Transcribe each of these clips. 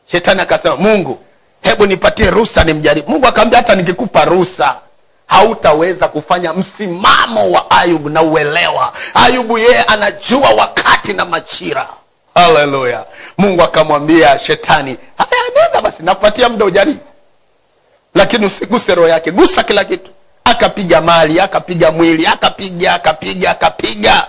shetani akasema mungu hebu nipatie ruhusa nimjaribu mungu akamwambia hata nikikupa ruhusa hautaweza kufanya msimamo wa ayubu na uelewa ayubu yeye anajua wakati na machira haleluya mungu akamwambia shetani haya nenda basi nakupatia muda ujaribu lakini usiguse roho yake gusa kila kitu akapiga mali akapiga mwili akapiga akapiga akapiga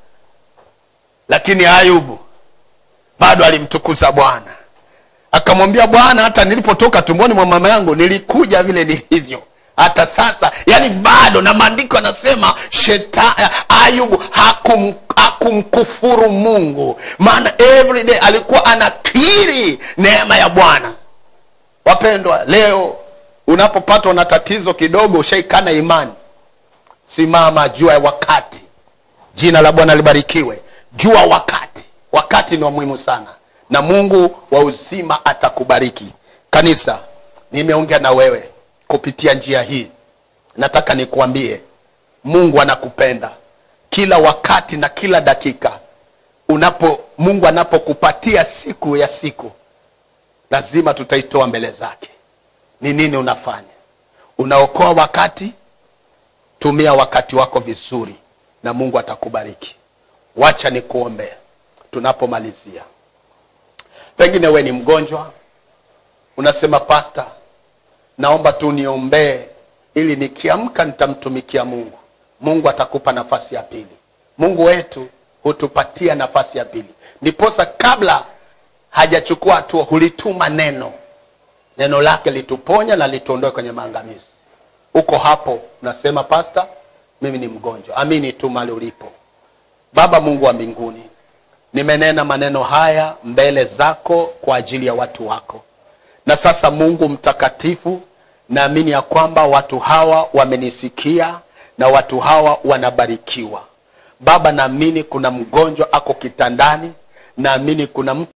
lakini ayubu bado alimtukuza bwana akamwambia bwana hata nilipotoka tumboni mwa mama yangu nilikuja vile nilivyo hata sasa yani bado na maandiko anasema sheta ayubu hakum, hakumkufuru mungu maana every day alikuwa anakiri neema ya bwana wapendwa leo unapopatwa na tatizo kidogo ushaikana imani simama jua ya wakati jina la bwana libarikiwe jua wakati wakati ni wa muhimu sana na mungu wa uzima atakubariki kanisa nimeongea na wewe kupitia njia hii nataka nikuambie mungu anakupenda kila wakati na kila dakika unapo mungu anapokupatia siku ya siku lazima tutaitoa mbele zake ni nini unafanya unaokoa wakati tumia wakati wako vizuri na mungu atakubariki wacha nikuombee tunapomalizia pengine we ni mgonjwa unasema pasta naomba tu niombee ili nikiamka nitamtumikia mungu mungu atakupa nafasi ya pili mungu wetu hutupatia nafasi ya pili ndiposa kabla hajachukua hatua hulituma neno neno lake lituponya na lituondoe kwenye maangamizi uko hapo unasema pasta mimi ni mgonjwa amini tu mali ulipo baba mungu wa mbinguni nimenena maneno haya mbele zako kwa ajili ya watu wako na sasa mungu mtakatifu naamini ya kwamba watu hawa wamenisikia na watu hawa wanabarikiwa baba naamini kuna mgonjwa ako kitandani naamini kuna mtu